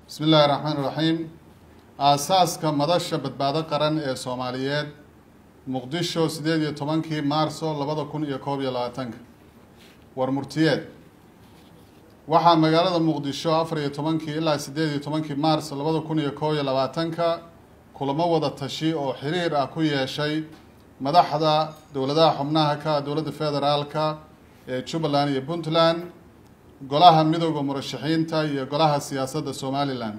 bismi illaahi raxmaan iraxiim aasaaska madasha badbaado qaran ee soomaaliyeed muqdisho sideed iyo tobankii maarso labada kun iyo koob iyo labaatanka war murtiyeed waxaa magaalada muqdisho afar iyo tobankii ilaa sideed iyo tobankii maars labada kun iyo koob iyo labaatanka kulamo wada tashi oo xiriir ah ku yeeshay madaxda dowladaha xubnaha ka dowladda federaalka ee jubbaland iyo puntland golaha midooda murashaxiinta iyo golaha siyaasadda somalilan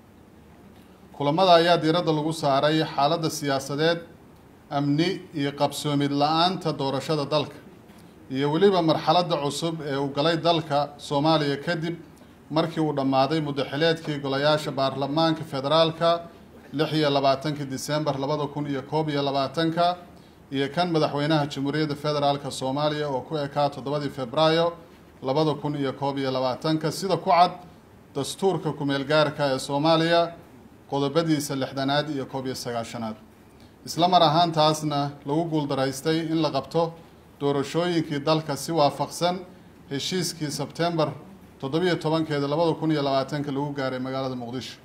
kulamada ayaa diiradda lagu saaray xaaladda siyaasadeed amni iyo qabsoomid la-aanta doorashada dalka iyo weliba marxaladda cusub ee uu galay dalka soomaaliya kadib markii uu dhammaaday muddaxileedkii golayaasha baarlamaanka federaalka lix iyo labaatankii disembar labada kun iyo koob iyo labaatanka iyo kan madaxweynaha jamhuuriyadda federaalka soomaaliya oo ku ekaa toddobadii februaayo labada kun iyo koob iyo labaatanka sida ku cad dastuurka kumeel gaarka ee soomaaliya qodobadiisa lixdanaad iyo koob iyo sagaashanaad isla mar ahaantaasna lagu guuldaraystay in la qabto doorashooyinkii dalka si waafaqsan heshiiskii sebtembar toddobiyo tobankeeda labada kun iyo labaatanka lagu gaaray magaalada muqdisho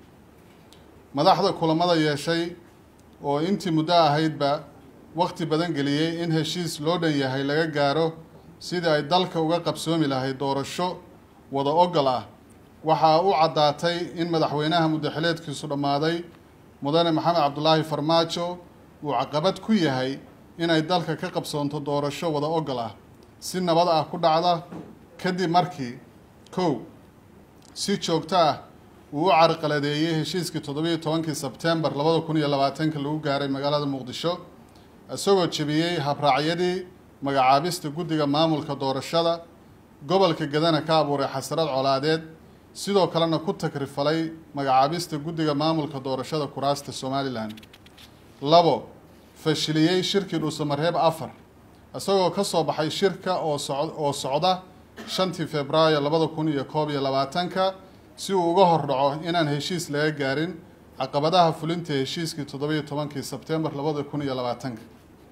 madaxda kulamada yeeshay oo intii muddo ahaydba waqti badan geliyey in heshiis loo dhan yahay laga gaaro sidii ay dalka uga qabsoomi lahayd doorasho wada ogol ah waxaa u caddaatay in madaxweynaha muddaxileedkiisu dhammaaday mudane maxamed cabdulaahi farmaajo uu caqabad ku yahay inay dalka ka qabsoonto doorasho wada ogol ah si nabad ah ku dhacda kadib markii kow si joogto ah uu u carqaladeeyey heshiiskii toddobiyo tobankii sebtembar labada kun iyo labaatanka lagu gaaray magaalada muqdisho isagoo jebiyey habraacyadii magacaabista guddiga maamulka doorashada gobolka gadana ka abuuray xasrad colaadeed sidoo kalena ku takrifalay magacaabista guddiga maamulka doorashada kuraasta somalilan labo fashiliyey shirkii dhuusamareeb afar isagoo ka soo baxay shirka oo soc oo socda shantii februaayo labada kun iyo koob iyo labaatanka si uu uga hordhaco inaan heshiis laga gaarin caqabadaha fulinta heshiiskii toddobiyo tobankii sebtembar labada kun iyo labaatanka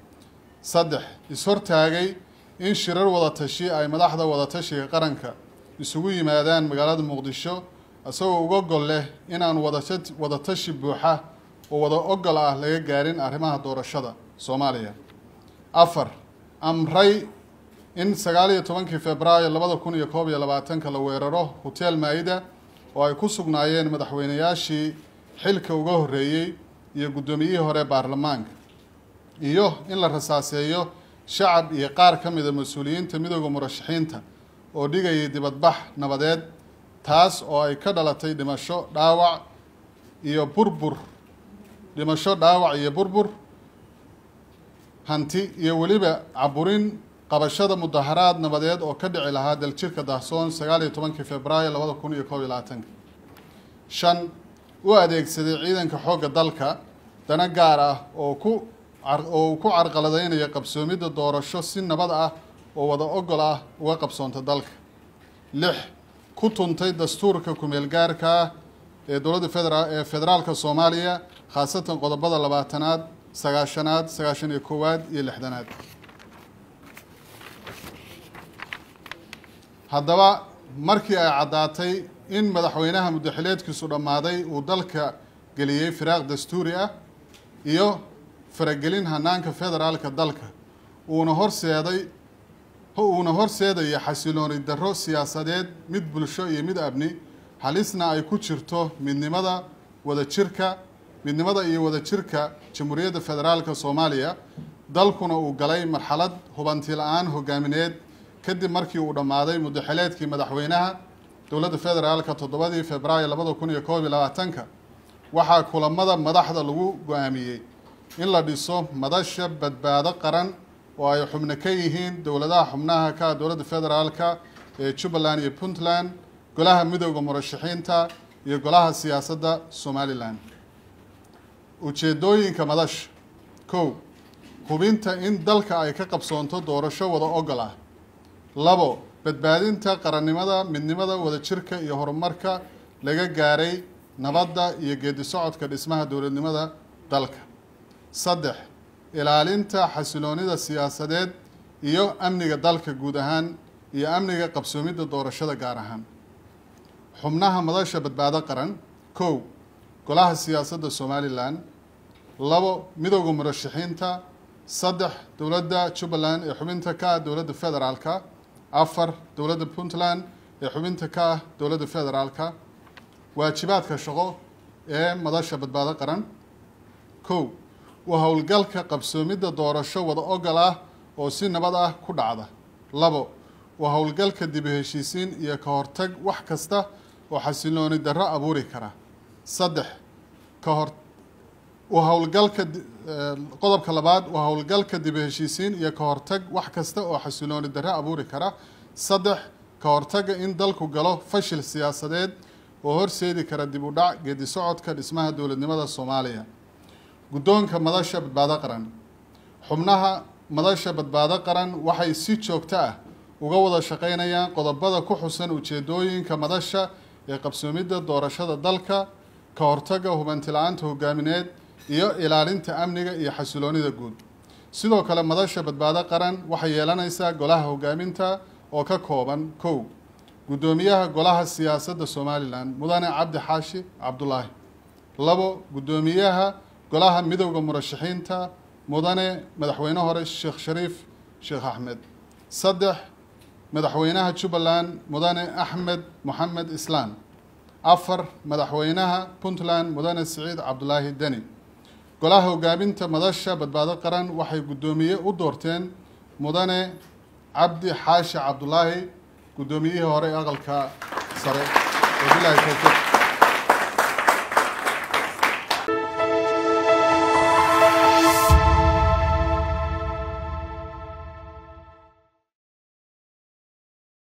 saddex is-hortaagay in shirar wadatashi ay madaxda wadatashiga qaranka isugu yimaadaan magaalada muqdisho isagoo uga gol leh inaan wadatat wadatashi buuxa oo wada ogol ah laga gaarin arrimaha doorashada soomaaliya afar amray in sagaal iyo tobankii februaayo labada kun iyo koob iyo labaatanka la weeraro hotel maa-ida oo ay ku sugnaayeen madaxweynayaashii xilka uga horreeyey iyo guddoomiyihii hore baarlamaanka iyo in la rasaaseeyo shacab iyo qaar ka mida mas-uuliyiinta midooda murashaxiinta oo dhigayay dibadbax nabadeed taas oo ay ka dhalatay dhimasho dhaawac iyo burbur dhimasho dhaawac iyo burbur hanti iyo weliba caburin qabashada mudaharaad nabadeed oo ka dhici lahaa daljirka dahsoon sagaal iyo tobankii februaayo labada kun iyo koob iyo labaatanka shan u adeegsaday ciidanka xoogga dalka dana gaar ah oo ku oo uu ku carqaladeynayo qabsoomidda doorasho si nabad ah oo wada ogol ah uga qabsoonta dalka lix ku tuntay dastuurka kumeel gaarka ah ee dowladda federa ee federaalka soomaaliya khaasatan qodobada labaatanaad sagaashanaad sagaashan iyo koowaad iyo lixdanaad haddaba markii ay caddaatay in madaxweynaha muddaxileedkiisu dhammaaday uu dalka geliyey firaaq dastuuri ah iyo faragelin hanaanka federaalka dalka uuna horseeday uuna horseedaya xasilooni darro siyaasadeed mid bulsho iyo mid abni halisna ay ku jirto midnimada wadajirka midnimada iyo wadajirka jamhuuriyadda federaalka soomaaliya dalkuna uu galay marxalad hubanti la-aan hogaamineed kadib markii uu dhammaaday muddaxileedkii madaxweynaha dowladda federaalka toddobadii februaayo labada kun iyo koob iyo labaatanka waxaa kulamada madaxda lagu go-aamiyey in la dhiso madasha badbaado qaran oo ay xubno ka yihiin dowladaha xubnaha ka dowladda federaalka ee jubbaland iyo puntland golaha midooda murashaxiinta iyo golaha siyaasadda somalilan ujeedooyinka madasha kow hubinta in dalka ay ka qabsoonto doorasho wada ogol ah labo badbaadinta qarannimada midnimada wadajirka iyo horumarka laga gaaray nabadda iyo geedi socodka dhismaha dowladnimada dalka saddex ilaalinta xasiloonida siyaasadeed iyo amniga dalka guud ahaan iyo amniga qabsoomidda doorashada gaar ahaan xubnaha madasha badbaado qaran kow golaha siyaasadda somalilan labo midowda murashaxiinta saddex dowladda jubbaland ee xubinta ka ah dowladda federaalka afar dowladda puntland ee xubinta ka ah dowladda federaalka waajibaadka shaqo ee madasha badbaado qaran kow waa howlgalka qabsoomidda doorasho wada ogol ah oo si nabad ah ku dhacda labo waa howlgalka dib u heshiisiin iyo ka hortag wax kasta oo xasilooni darro abuuri kara saddex ka hor waa howlgalka qodobka labaad waa howlgalka dib u heshiisiin iyo ka hortag wax kasta oo xasilooni darro abuuri kara saddex ka hortagga in dalku galo fashil siyaasadeed oo horseedi kara dib u dhac geedi socodka dhismaha dowladnimada soomaaliya guddoonka madasha badbaado qaran xubnaha madasha badbaado qaran waxay si joogto ah uga wada shaqeynayaan qodobada ku xusan ujeedooyinka madasha ee qabsoomidda doorashada dalka ka hortagga hubanti-la-aanta hogaamineed iyo ilaalinta amniga iyo xasiloonida guud sidoo kale madasha badbaado qaran waxay yeelanaysaa golaha hogaaminta oo ka kooban kow guddoomiyaha golaha siyaasadda somalilan mudane cabdi xaashi cabdulaahi labo guddoomiyaha golaha midowda murashaxiinta mudane madaxweyne hore sheekh shariif sheekh axmed saddex madaxweynaha jubbaland mudane axmed moxamed islaan afar madaxweynaha puntland mudane siciid cabdulaahi deni golaha hogaaminta madasha badbaado qaran waxay guddoomiye u doorteen mudane cabdi xaashi cabdulaahi guddoomiyihii hore aqalka sare wabilahi towfiiq